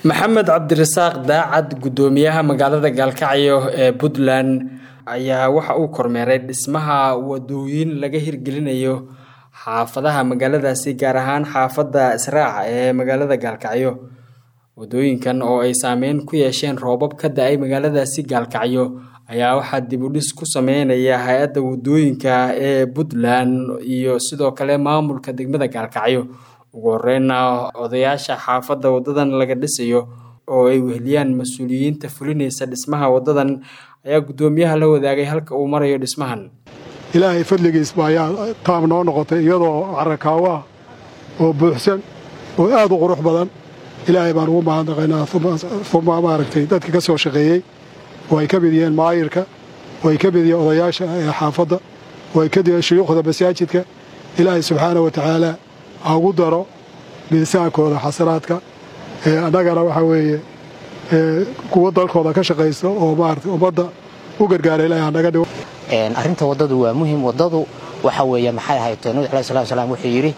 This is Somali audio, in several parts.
maxamed cabdirasaaq daacad gudoomiyaha magaalada gaalkacyo ee puntland ayaa waxa uu kormeeray dhismaha wadooyin laga hirgelinayo xaafadaha magaaladaasi gaar ahaan xaafadda israac ee magaalada gaalkacyo wadooyinkan oo ay saameyn ku yeesheen roobab ka da-ay magaaladaasi gaalkacyo ayaa waxaa dib u dhis ku sameynaya hay-adda wadooyinka ee puntland iyo sidoo kale maamulka degmada gaalkacyo ugu horeyna odayaasha xaafadda wadadan laga dhisayo oo ay weheliyaan mas-uuliyiinta fulinaysa dhismaha wadadan ayaa guddoomiyaha la wadaagay halka uu marayo dhismahan ilaahay fadligiisba ayaa taab noo noqotay iyadoo carakaawo ah oo buuxsan oo aad u qurux badan ilaahay baan ugu mahadnaqaynaa uma maaragtay dadka ka soo shaqeeyey oo ay ka mid yihiin maayirka oo ay ka mid yihiin odayaasha ee xaafadda oo ay ka mid yihiin shuyuukhda masaajidka ilaahay subxaana wa tacaala ha ugu daro miisaankooda xasanaadka annagana waxaa weeye kuwa dalkooda ka shaqaysta oo maarata ummadda u gargaara ilahay hanaga dhigo arrinta waddadu waa muhim waddadu waxa weeye maxay ahayd nabi alai slat slam wuxuu yidhi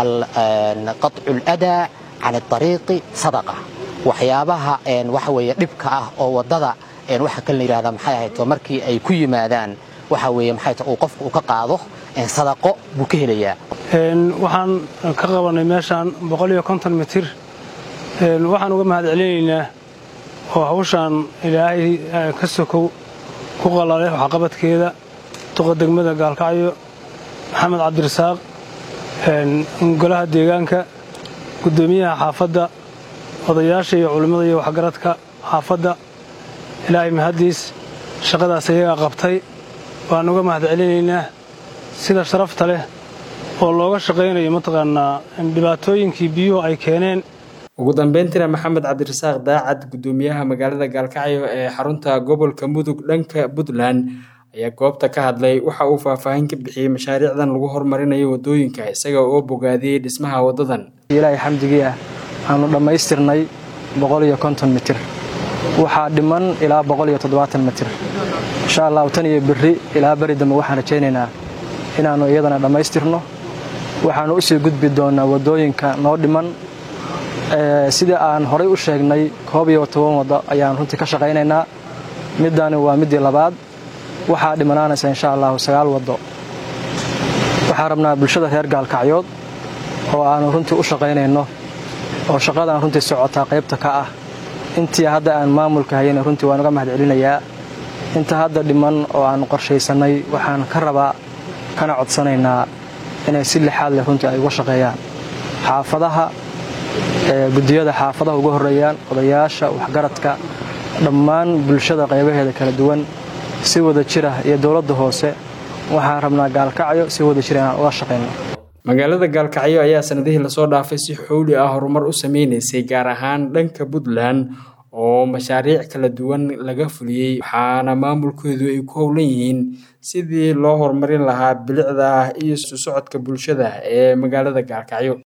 qaطcu اladaa can اطariiqi sadaqa waxyaabaha waxa weeye dhibka ah oo waddada waxa kale la yidhahdaa maxay ahayd markii ay ku yimaadaan waxa weeye maxay uu qofku uu ka qaado sadaqo buu ka helayaa waxaan ka qabanay meeshaan boqoliyo konton mitir waxaan uga mahad celinaynaa oo hawshaan ilaahay ka sokow ku qalalay waxqabadkeeda duqa degmada gaalkacyo maxamed cabdirasaaq golaha deegaanka guddoomiyaha xaafadda odayaasha iyo culimmada iyo waxgaradka xaafadda ilaahay mahaddiis shaqadaas ayagaa qabtay waan uga mahad celinaynaa sida sharafta leh oo looga shaqaynayo mataqaanaa dhibaatooyinkii biyuhu ay keeneen ugu dambeyntiina maxamed cabdirasaaq daacad guddoomiyaha magaalada gaalkacyo ee xarunta gobolka mudug dhanka puntland ayaa goobta ka hadlay waxa uu faahfaahin ka bixiyey mashaariicdan lagu horumarinayo wadooyinka isaga oo bogaadiyey dhismaha wadadan ilaahay xamdigii ah aanu dhammaystirnay boqoliyo konton mitir waxaa dhiman ilaa boqoliyo toddobaatan mitir insha allahu tan iyo berri ilaa beri dambe waxaan rajaynaynaa inaannu iyadana dhammaystirno waxaannu usii gudbi doonnaa waddooyinka noo dhiman sidii aan horay u sheegnay koob iyo toban waddo ayaan runtii ka shaqaynaynaa middaani waa middii labaad waxaa dhimanaanaysa insha allahu sagaal waddo waxaan rabnaa bulshada reer gaalkacyood oo aannu runtii u shaqaynayno oo shaqadaan runtii socotaa qaybta ka ah intii hadda aan maamulka hayana runtii waan uga mahad celinayaa inta hadda dhiman oo aannu qorshaysannay waxaan ka rabaa kana codsanaynaa inay si lixaad leh runtii ay uga shaqeeyaan xaafadaha guddiyada xaafadaha uga horreeyaan odayaasha waxgaradka dhammaan bulshada qaybaheeda kala duwan si wada jira iyo dowladda hoose waxaan rabnaa gaalkacyo si wada jira inaan uga shaqayno magaalada gaalkacyo ayaa sanadihii lasoo dhaafay si xowli ah horumar u sameynaysay gaar ahaan dhanka puntland oo mashaariic kala duwan laga fuliyey waxaana maamulkoodu ay ku howlan yihiin sidii loo horumarin lahaa bilicda iyo isu socodka bulshada ee magaalada gaalkacyo